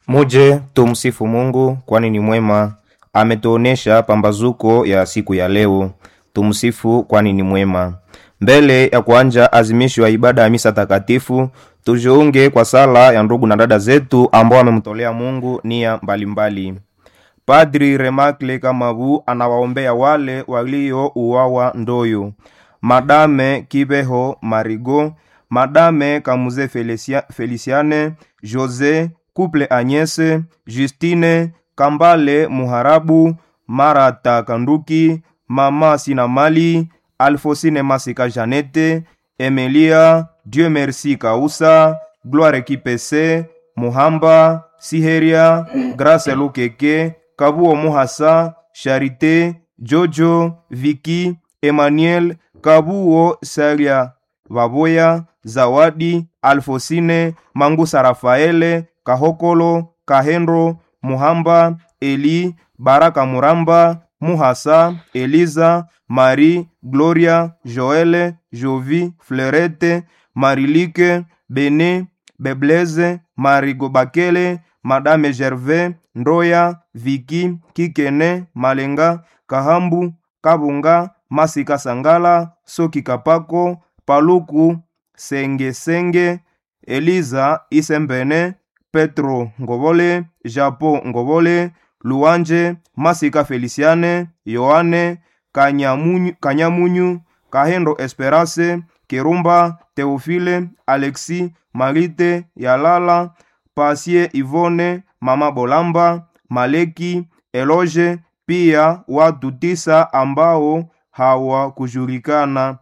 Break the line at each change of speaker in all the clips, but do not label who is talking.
Muje tumsifu Mungu kwani ni mwema, ametuonesha pambazuko ya siku ya leo. Tumsifu kwani ni mwema. Mbele ya kuanja azimisho ya ibada ya misa takatifu, tujiunge kwa sala ya ndugu na dada zetu ambao wamemtolea Mungu nia mbalimbali. Padri Remakle Kamabu anawaombea wale waliouawa Ndoyo, Madame Kibeho Marigo, Madame Kamuze Felicia, Feliciane, Jose Couple Agnese, Justine Kambale Muharabu, Marata Kanduki, Mama Sinamali, Alfosine Masika Janete, Emilia Dieu Merci Kausa, Gloire Kipese, Muhamba, Siheria, Grace Lukeke, Kabuo Muhasa, Charité, Jojo, Viki, Emmanuel, Kabuo Salia Baboya, Zawadi, Alfosine, Mangusa Rafaele, Kahokolo, Kahendro, Muhamba, Eli, Baraka Muramba, Muhasa, Eliza, Marie, Gloria, Joele, Jovi, Fleurette, Marilike, Bene, Bebleze, Marigo Bakele, Madame Gervais, Ndoya, Viki, Kikene, Malenga, Kahambu, Kabunga, Masika Sangala, Soki Kapako, Paluku, Senge Senge, Eliza Isembene, Petro Ngobole, Japo Ngobole, Luanje, Masika Feliciane, Yohane, Kanyamunyu, Kanyamunyu Kahendo Esperance, Kerumba, Teofile, Alexi, Marite, Yalala, Pasie Ivone, Mama Bolamba, Maleki, Eloge, pia watu tisa ambao hawakujulikana,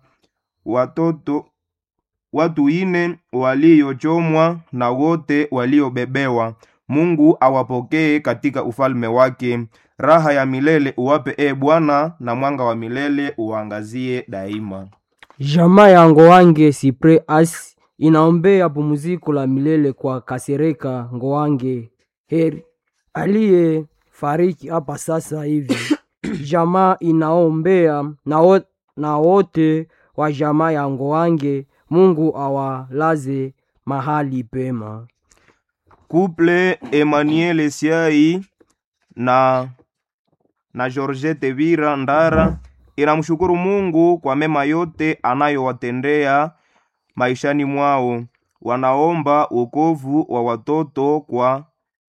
watoto watu ine waliochomwa na wote waliobebewa. Mungu awapokee katika ufalme wake. Raha ya milele uwape e Bwana, na mwanga wa milele uangazie daima.
Jamaa ya Ngowange Sipre As inaombea pumziko la milele kwa Kasereka Ngowange Heri aliye fariki hapa sasa hivi. Jamaa inaombea na, wo, na wote wa jamaa ya Ngowange, Mungu awalaze mahali pema.
Couple Emmanuel Siai na na Georgette Vira Ndara inamshukuru Mungu kwa mema yote anayowatendea maishani mwao. Wanaomba wokovu wa watoto kwa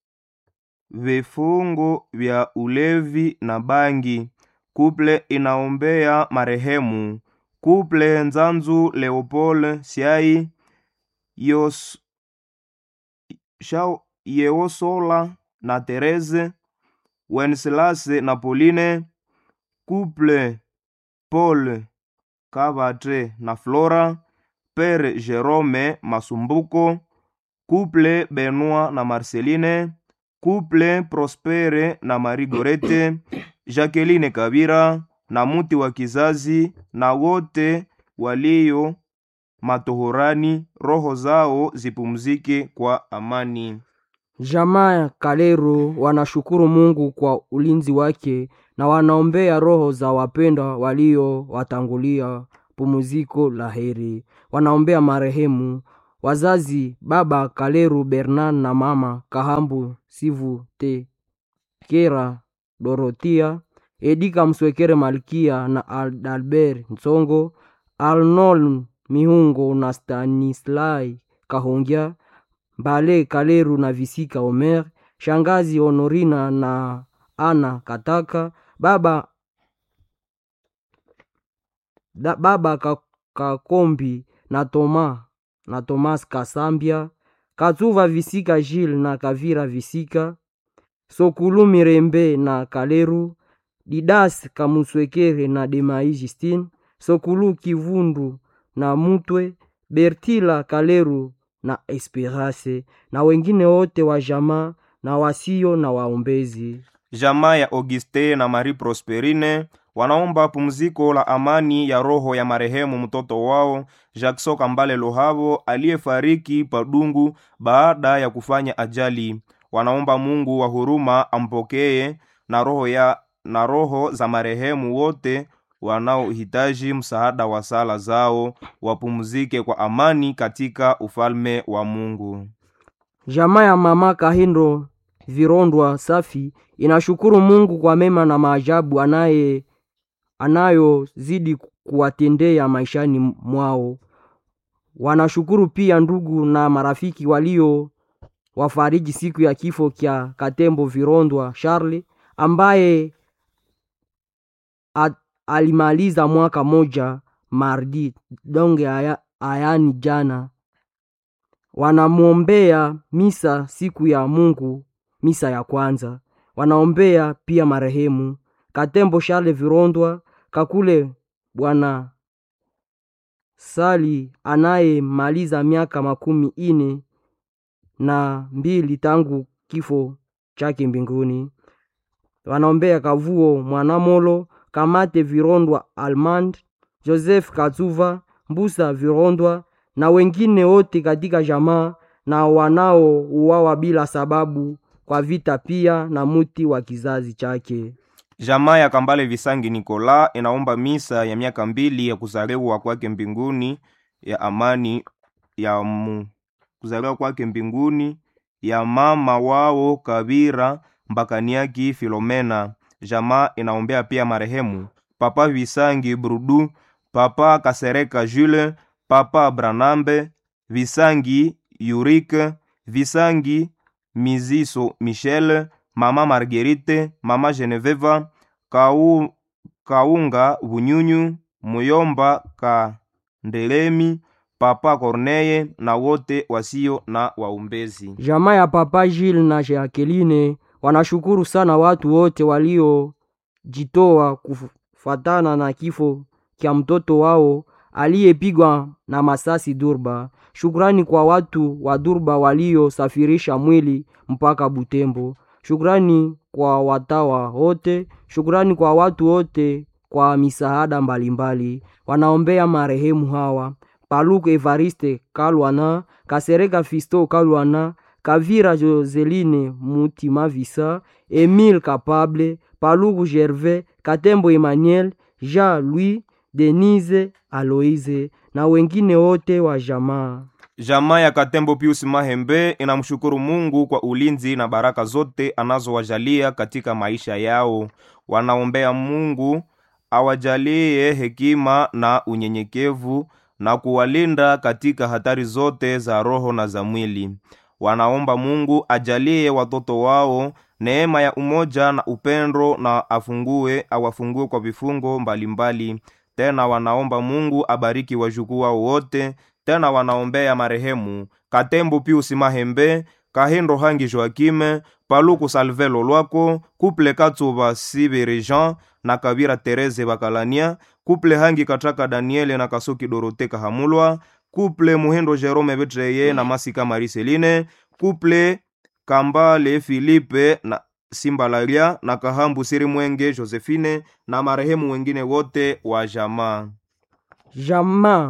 vifungo vya ulevi na bangi. Kuple inaombea marehemu Kuple Nzanzu Leopold Siai Yos, Shao, Yeosola na Tereze Wenselase na Pauline Kuple Paul Kabatre na Flora Pere Jerome Masumbuko Kuple Benoit na Marceline Kuple Prospere na Marie Gorete Jacqueline Kabira na muti wa kizazi na wote walio matohorani, roho zao zipumzike kwa amani.
Jamaa ya Kalero wanashukuru Mungu kwa ulinzi wake na wanaombea roho za wapendwa waliowatangulia pumziko la heri. Wanaombea marehemu wazazi baba Kaleru Bernard na mama Kahambu Sivu Te Kera Dorotia Edika Mswekere Malkia na Adalbert Nsongo Arnold Mihungo na Stanislai Kahongya Mbale Kaleru na Visika Omer Shangazi Honorina na Ana Kataka Baba da, Baba Kakombi na Toma na Thomas Kasambia Katsuva Visika Gilles na Kavira Visika Sokulu Mirembe na Kaleru Didas Kamuswekere na Demai Justine Sokulu Kivundu na Mutwe Bertila Kaleru na Esperance na wengine wote wa jamaa na wasio na waombezi.
Jamaa ya Auguste na Marie Prosperine wanaomba pumziko la amani ya roho ya marehemu mtoto wao Jackson Kambale Lohavo aliyefariki Padungu baada ya kufanya ajali. Wanaomba Mungu wa huruma ampokee na roho ya na roho za marehemu wote wanaohitaji msaada wa sala zao wapumzike kwa amani katika ufalme wa Mungu.
Jamaa ya mama Kahindo Virondwa Safi inashukuru Mungu kwa mema na maajabu anaye anayozidi kuwatendea maishani mwao. Wanashukuru pia ndugu na marafiki walio wafariji siku ya kifo kya Katembo Virondwa Charles ambaye a, alimaliza mwaka moja mardi donge aya, ayani jana. Wanamwombea misa siku ya Mungu, misa ya kwanza. Wanaombea pia marehemu Katembo Charles Virondwa Kakule bwana Sali anayemaliza miaka makumi ine na mbili tangu kifo chake mbinguni. Wanaombea Kavuo Mwanamolo, Kamate Virondwa Almand, Joseph Katsuva, Mbusa Virondwa na wengine wote katika jamaa na wanaouawa bila sababu kwa vita pia na muti wa kizazi chake.
Jamaa ya Kambale Visangi Nikola inaomba misa ya miaka mbili ya kuzaliwa kwake mbinguni ya amani ya mu, kuzaliwa kwake mbinguni ya mama wao Kabira Mbakaniaki Filomena. Jamaa inaombea pia marehemu Papa Visangi Brudu, Papa Kasereka Jules, Papa Branambe Visangi Yurike, Visangi Miziso Michel, Mama Marguerite, Mama Geneveva, Kau, Kaunga Bunyunyu, Muyomba Kandelemi, Papa Corneye na wote wasio na waumbezi.
Jamaa ya Papa Gilles na Jacqueline wanashukuru sana watu wote waliojitoa kufatana na kifo kya mtoto wao aliyepigwa na masasi Durba. Shukrani kwa watu wa Durba waliosafirisha mwili mpaka Butembo. Shukrani kwa watawa wote, shukrani kwa watu wote kwa misaada mbalimbali. Wanaombea marehemu hawa Paluku Evariste Kalwana, Kasereka Fisto Kalwana, Kavira Joseline Mutima Visa, Emile Kapable, Paluku Gervais, Katembo Emmanuel, Jean Louis, Denise Aloise na wengine wote wa jamaa.
Jamaa ya Katembo Pius Mahembe inamshukuru Mungu kwa ulinzi na baraka zote anazowajalia katika maisha yao. Wanaombea Mungu awajalie hekima na unyenyekevu na kuwalinda katika hatari zote za roho na za mwili. Wanaomba Mungu ajalie watoto wao neema ya umoja na upendo na afungue awafungue kwa vifungo mbalimbali mbali. Tena wanaomba Mungu abariki wajukuu wao wote. Tena wanaombea marehemu Katembo Pius Mahembe, Kahindo Hangi Joakime, Paluku Salvelo Lwako, Kuple Katsuba Sibere Jean na Kabira Tereze Bakalania, Kuple Hangi Kataka Daniele na Kasoki Dorote Kahamulwa, Kuple Muhindo Jerome Betreye na Masika Mariseline, Kuple Kambale Filipe na Simbalaria na Kahambu Siri Mwenge Josephine na marehemu wengine wote wa jamaa.
Jamaa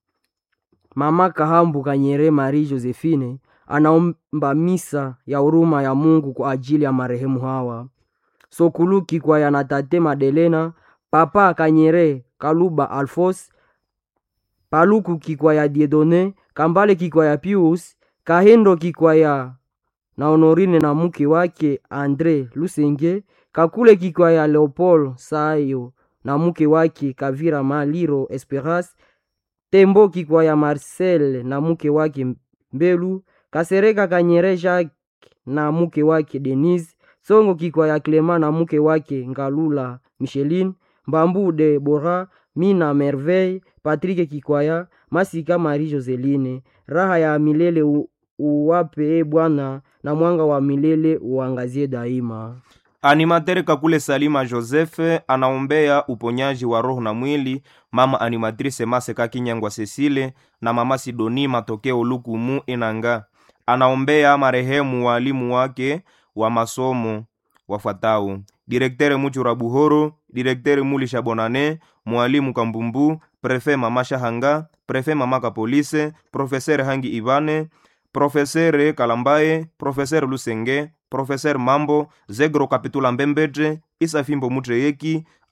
Mama Kahambu Kanyere Marie Josephine anaomba misa ya huruma ya Mungu kwa ajili ya marehemu hawa Sokuluki kwa yana Tate Madelena, Papa Kanyere Kaluba Alfos, Paluku kikwa ya Diedone, Kambale kikwa ya Pius, Kahendo kikwa ya na Honorine na mke wake Andre Lusenge, Kakule kikwa ya Leopold Sayo na mke wake Kavira Maliro Esperance, Tembo kikwa ya Marcel na mke wake Mbelu, Kasereka Kanyere Jacques na mke wake Denise, Songo kikwa ya Clement na mke wake Ngalula Micheline, Mbambu de Bora, Mina Merveille, Patrick Kikwaya, Masika Marie Joseline. Raha ya milele u, uwape e Bwana na mwanga wa milele uangazie daima.
Animatere Kakule Salima Joseph anaombea uponyaji wa roho na mwili mama animatrice Maseka Kinyangwa Cecile na mama Sidoni Matokeo Lukumu Inanga. Anaombea marehemu walimu wake wa masomo wafuatao: direktere Muchura Buhoro, direktere Mulisha Bonane, mwalimu Kambumbu, prefe mama Shahanga, prefe mama Kapolise, profesere Hangi Ibane, profesere Kalambaye, profesere Lusenge, profesere Mambo, Zegro Kapitula Mbembetre, Isa Fimbo Mutreyeki,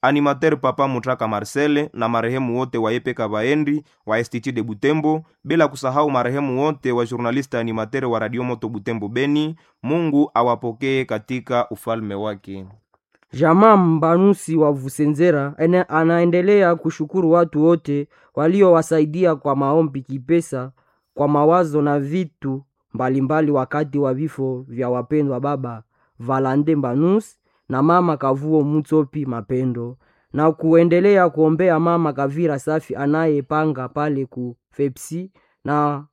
animateur papa mutraka marcel na marehemu wote wa epeka baendi wa institut de butembo bila kusahau marehemu wote wa journaliste animateur wa radio moto butembo beni mungu awapokee katika ufalme wake
Jamaa Mbanusi wa Vusenzera ene- anaendelea kushukuru watu wote waliowasaidia kwa maombi, kipesa, kwa mawazo na vitu mbalimbali wakati wa vifo vya wapendwa baba Valande Mbanusi na mama Kavuo Mutsopi Mapendo, na kuendelea kuombea mama Kavira Safi anayepanga pale ku Fepsi na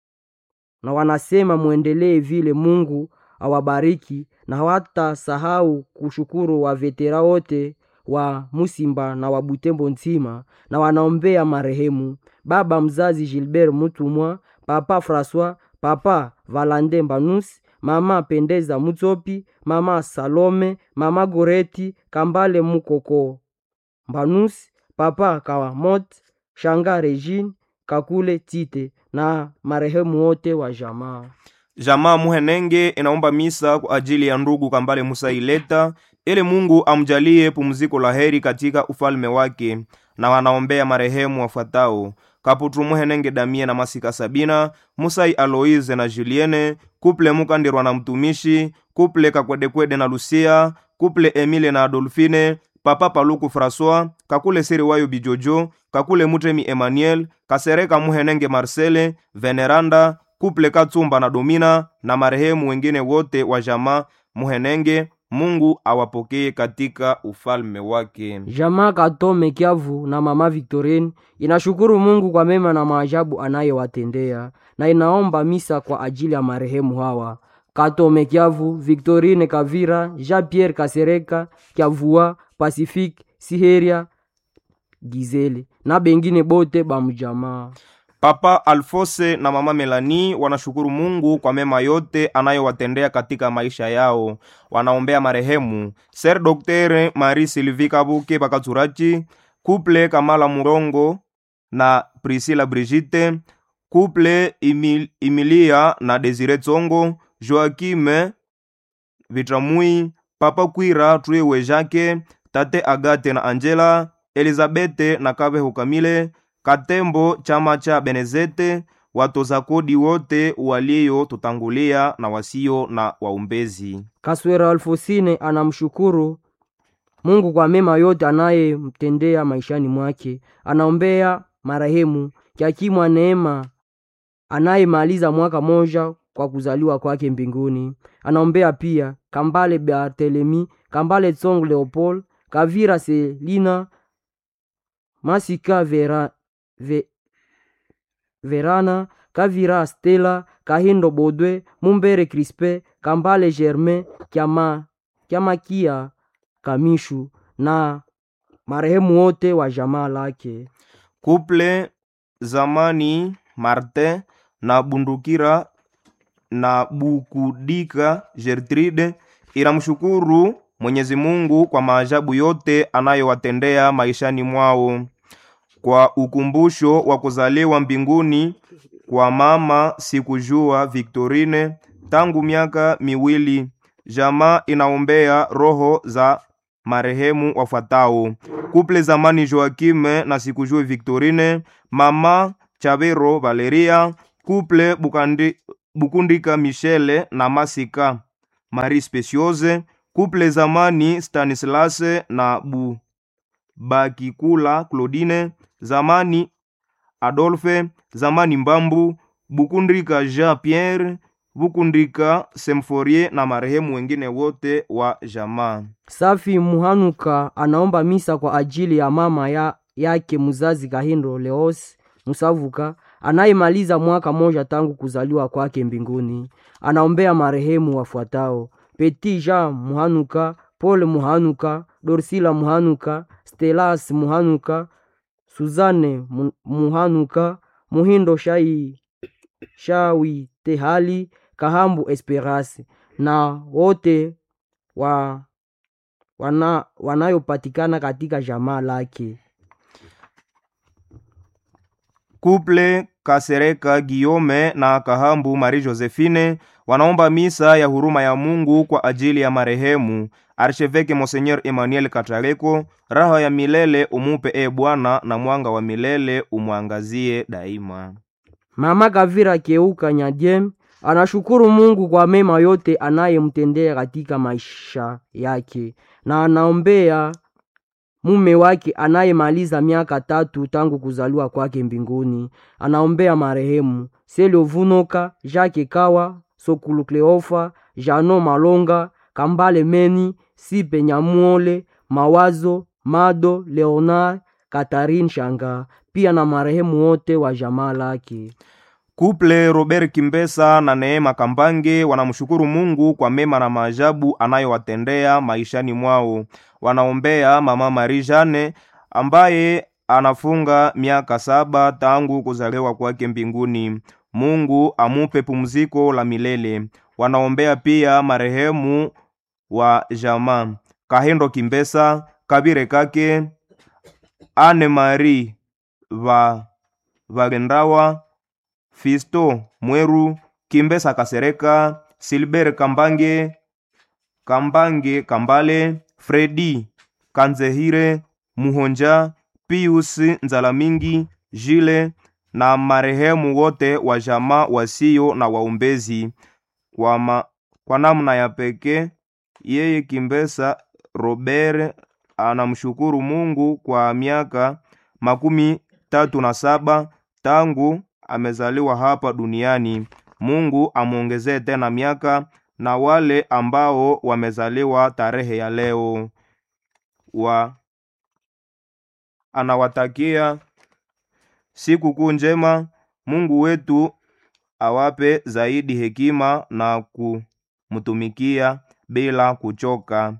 na wanasema mwendelee vile, Mungu awabariki na hawatasahau kushukuru wa vetera wote wa Musimba na wa Butembo nzima, na wanaombea marehemu baba mzazi Gilbert Mutumwa, papa Francois, papa Valande Mbanus, mama Pendeza Mutsopi, mama Salome, mama Goreti Kambale Mukoko Mbanus, papa Kawamot, shanga Regine Kakule Tite na marehemu wote wa jamaa.
jamaa muhenenge inaomba misa kwa ajili ya ndugu kambale musa ileta ili mungu amjalie pumziko la heri katika ufalme wake na wanaombea marehemu wafuatao kaputru muhenenge damie na masika sabina musai aloise na juliene kuple mukandirwa na mtumishi kuple kakwedekwede na lucia kuple emile na adolfine papa paluku françois kakule siri wayo bijojo kakule mutemi emmanuel kasereka muhenenge marcele veneranda kuple katsumba na domina na marehemu wengine wote wa jamaa muhenenge mungu awapokee katika ufalme wake
Jamaa Katome Kiavu na mama Victorine inashukuru Mungu kwa mema na maajabu anayowatendea na inaomba misa kwa ajili ya marehemu hawa: Katome Kiavu, Victorine Kavira, Jean Pierre Kasereka Kiavua, Pacifique Siheria Gizeli na bengine bote bamujamaa.
papa alfose na mama melani wanashukuru mungu kwa mema yote anayowatendea katika maisha yao wanaombea marehemu ser doktere mari silvi kabuke bakaturachi kuple kamala murongo na prisila brigite kuple Emil, emilia na desire tsongo joakime vitramui papa kwira truiwe jake tate agate na angela elizabete na kabeho kamile katembo chama cha benezete watoza kodi wote waliotutangulia na wasio na waumbezi
Kaswera Alfosine anamshukuru Mungu kwa mema yote anayemtendea maishani mwake. Anaombea marehemu Kiakimwa Neema anayemaliza mwaka moja kwa kuzaliwa kwake mbinguni. Anaombea pia Kambale Barthelemy, Kambale Tsong Leopold, Kavira Selina, Masika Vera, Ve, Verana, Kavira Stella, Kahindo Bodwe, Mumbere Crispe, Kambale Germain, Kiama, Kiamakia Kamishu na marehemu wote wa jamaa lake.
kuple zamani martin na bundukira na bukudika gertrude inamshukuru mwenyezi mungu kwa maajabu yote anayowatendea maishani mwao kwa ukumbusho wa kuzaliwa mbinguni kwa mama sikujua victorine tangu miaka miwili jamaa inaombea roho za marehemu wafuatao kuple zamani joakime na sikujue victorine mama chavero valeria kuple Bukandi, bukundika michele na masika marie speciose kuple zamani stanislase na bu bakikula claudine zamani adolphe zamani mbambu bukundika jean pierre bukundika semforie na marehemu wengine wote wa jamaa
Safi Muhanuka anaomba misa kwa ajili ya mama ya, yake mzazi Kahindo Leos Musavuka anayemaliza mwaka moja tangu kuzaliwa kwake mbinguni. Anaombea marehemu wafuatao: Petit Jean Muhanuka, Paul Muhanuka, Dorsila Muhanuka, Stelas Muhanuka, Suzanne Mu- Muhanuka, Muhindo Shai Shawi Tehali, Kahambu Esperance na wote wa wana, wanayopatikana katika jamaa lake.
kuple kasereka giome na kahambu mari josephine wanaomba misa ya huruma ya mungu kwa ajili ya marehemu arsheveke Monseigneur Emmanuel Katareko, raha ya milele umupe e Bwana, na mwanga wa milele umwangazie daima.
Mama Kavira Keuka Nyadiem anashukuru Mungu kwa mema yote anayemtendea katika maisha yake na anaombea mume wake anayemaliza miaka tatu tangu kuzaliwa kwake mbinguni. Anaombea marehemu Selio Vunoka, Jacques Kawa, Sokulu Kleofa, Jano Malonga, Kambale Meni, Sipe Nyamuole, Mawazo, Mado, Leonard, Katarine Shanga, pia na marehemu wote wa jamaa lake.
Kuple Robert Kimbesa na Neema Kambange wanamshukuru Mungu kwa mema na maajabu anayowatendea maishani mwao. Wanaombea mama Marie Jane ambaye anafunga miaka saba tangu kuzaliwa kwake mbinguni. Mungu amupe pumziko la milele. Wanaombea pia marehemu wa jamaa Kahendo Kimbesa, Kabire Kake, Anne Marie va Vagendawa, Fisto Mweru, Kimbesa Kasereka, Silber Kambange, Kambange Kambale, Fredi Kanzehire, Muhonja, Pius Nzalamingi, Jile na marehemu wote wa jamaa wasio na waombezi. Kwa, ma, kwa namna ya pekee yeye Kimbesa Robert anamshukuru Mungu kwa miaka makumi tatu na saba tangu amezaliwa hapa duniani. Mungu amwongezee tena miaka na wale ambao wamezaliwa tarehe ya leo wa anawatakia siku njema. Mungu wetu awape zaidi hekima na kumtumikia bila kuchoka,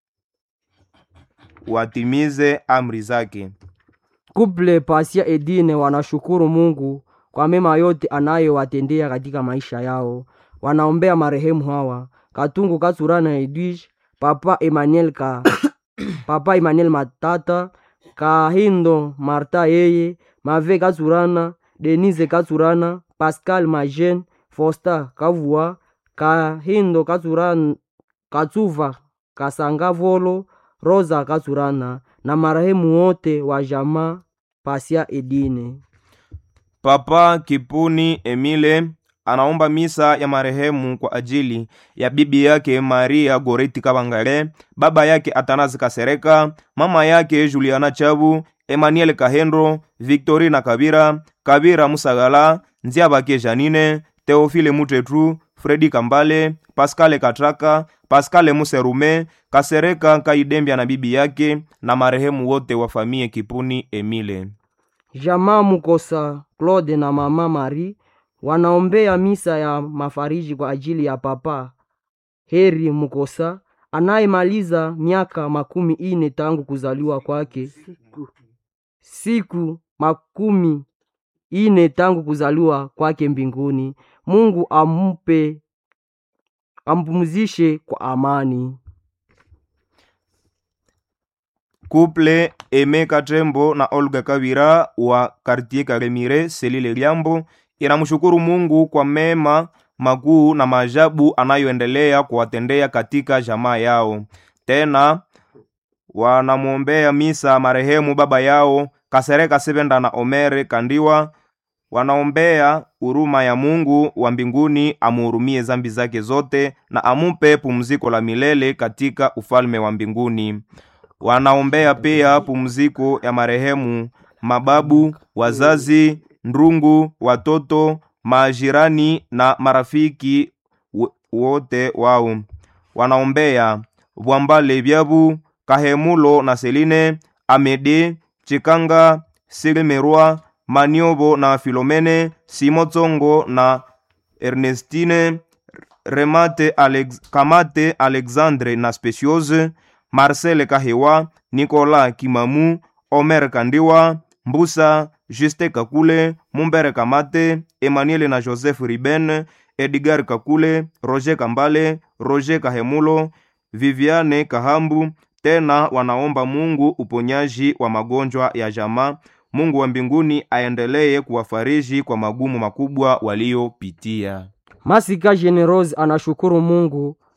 watimize amri zake.
Kuple Pasia Edine wanashukuru Mungu kwa mema yote anayowatendea katika maisha yao. Wanaombea marehemu hawa Katungu Katsurana Edwige, Papa Emmanuel ka Papa Emmanuel Matata, Kahindo Marta yeye, Mave Katsurana, Denise Katsurana, Pascal Majen, Fosta Kavua, Kahindo Katsurana, Katsuva Kasangavolo, Rosa Katsurana na marehemu wote wa jamaa Pasia Edine.
Papa Kipuni Emile anaomba misa ya marehemu kwa ajili ya bibi yake Maria Goreti Kabangale, baba yake Atanazi Kasereka, mama yake Juliana Chabu, Emmanuel Kahendo, Victorina Kabira, Kabira Musagala, Nziabake Janine, Teofile Mutetru, Fredi Kambale, Pascale Katraka, Pascale Muserume, Kasereka Kaidembia na bibi yake na marehemu wote wa famie Kipuni Emile.
Jamaa Mukosa Claude na mama Marie wanaombea misa ya mafariji kwa ajili ya papa Heri Mukosa anayemaliza miaka makumi ine tangu kuzaliwa kwake, siku makumi ine tangu kuzaliwa kwake mbinguni. Mungu ampe ampumzishe kwa amani.
Couple Eme Katembo na Olga Kavira wa Kartier Karemire Selile Liambo inamshukuru Mungu kwa mema makuu na maajabu anayoendelea kuwatendea katika jamaa yao. Tena wanamwombea misa marehemu baba yao Kasereka Sebenda na Omere Kandiwa. Wanaombea huruma ya Mungu wa mbinguni amuhurumie zambi zake zote na amupe pumziko la milele katika ufalme wa mbinguni. Wanaombea pia pumziko ya marehemu mababu, wazazi, ndungu, watoto, majirani na marafiki wote wao. Wanaombea Bwambale Byabu, Kahemulo na Seline, Amede, Chikanga, Silimerwa, Maniobo na Filomene, Simotsongo na Ernestine, Remate Alex, Kamate Alexandre na Speciose, Marcel Kahewa, Nicolas Kimamu, Omer Kandiwa, Mbusa, Juste Kakule, Mumbere Kamate, Emmanuel na Joseph Riben, Edgar Kakule, Roger Kambale, Roger Kahemulo, Viviane Kahambu. Tena wanaomba Mungu uponyaji wa magonjwa ya jamaa. Mungu wa mbinguni aendelee kuwafariji kwa magumu makubwa waliopitia.
Masika Generose anashukuru Mungu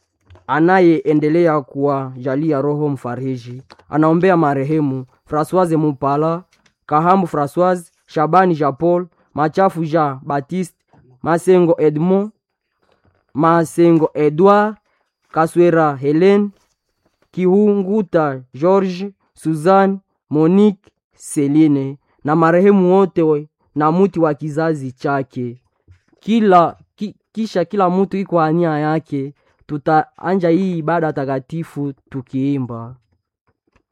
anayeendelea kuwajalia roho mfariji. Anaombea marehemu Francoise Mupala, Kahambu Francoise, Shabani Jean Paul, Machafu Jean Baptiste, Masengo Edmond, Masengo Edouard, Kaswera Helen, Kihunguta George, Suzanne, Monique, Celine na marehemu wote we- na muti wa kizazi chake. Kila ki, kisha kila mtu iko ania yake, tutaanja hii ibada takatifu tukiimba.